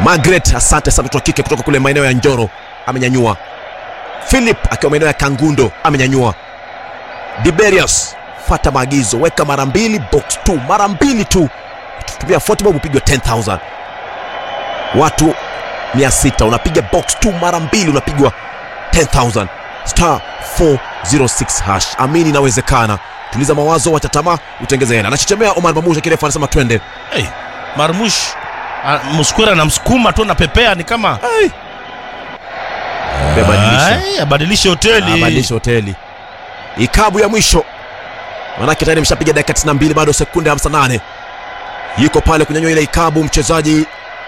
Margaret, asante sana, mtoto wa kike kutoka kule maeneo ya Njoro amenyanyua. Philip akiwa maeneo ya Kangundo amenyanyua. Diberius, fata maagizo, weka mara mbili box 2 mara mbili tu, tumia 40 bob upigwe 10000 watu 600 unapiga box 2 mara mbili unapigwa 10000 star 406 hash. Amini inawezekana. Tuliza mawazo, wacha tamaa, utengeze hela. Anachichemea Omar Mamusha, kirefu anasema twende. hey, marmush ah, muskwera anamsukuma tu napepea ni kama Ai. Bebadilisha. Ai, abadilishe hoteli abadilisha hoteli. Ikabu ya mwisho, manake tayari ameshapiga dakika 92, bado sekunde 58. Yuko pale kunyanyua ile ikabu, mchezaji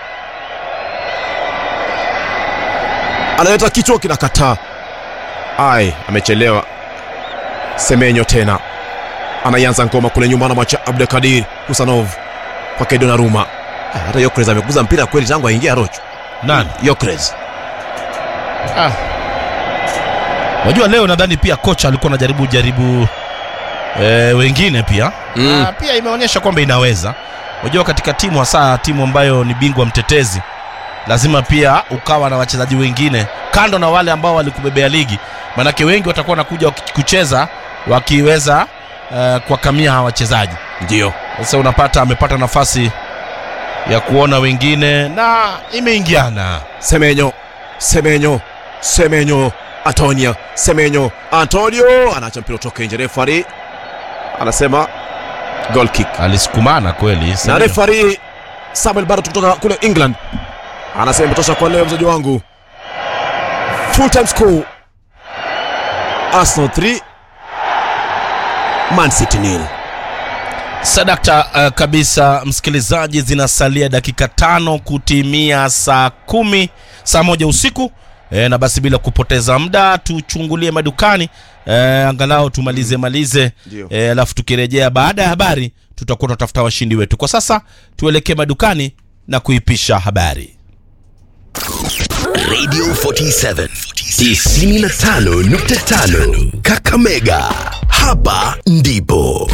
analeta kichwa, kinakataa. Ai, amechelewa. Semenyo tena anaianza ngoma kule nyuma, anamwacha Abdelkadir Husanov kwake Donnarumma. Ah, Hata Yokres amekuza mpira kweli tangu aingia Rocho. nani Yokres ah. wajua leo nadhani pia kocha alikuwa anajaribu jaribu e, wengine pia Mm. ah, pia imeonyesha kwamba inaweza wajua katika timu hasa timu ambayo ni bingwa mtetezi lazima pia ukawa na wachezaji wengine kando na wale ambao walikubebea ligi manake wengi watakuwa wanakuja waki- kucheza wakiweza uh, kuwakamia hawa wachezaji ndio sasa unapata amepata nafasi ya kuona wengine na imeingiana Semenyo, Semenyo, Semenyo, Antonia, Semenyo, Antonio anaacha mpira utoke nje. Refari anasema goal kick, alisukumana kweli na Semenyo. refari Samuel Barrett kutoka kule England anasema imetosha kwa leo, mzaji wangu. Full time score Arsenal 3 Man City nil. sadakta uh, kabisa msikilizaji zinasalia dakika tano kutimia saa kumi saa moja usiku e, na basi bila kupoteza muda tuchungulie madukani e, angalau tumalize malize Ndio. e, alafu tukirejea baada ya habari tutakuwa tunatafuta washindi wetu kwa sasa tuelekee madukani na kuipisha habari Radio 47 95.5 Kakamega. Hapa ndipo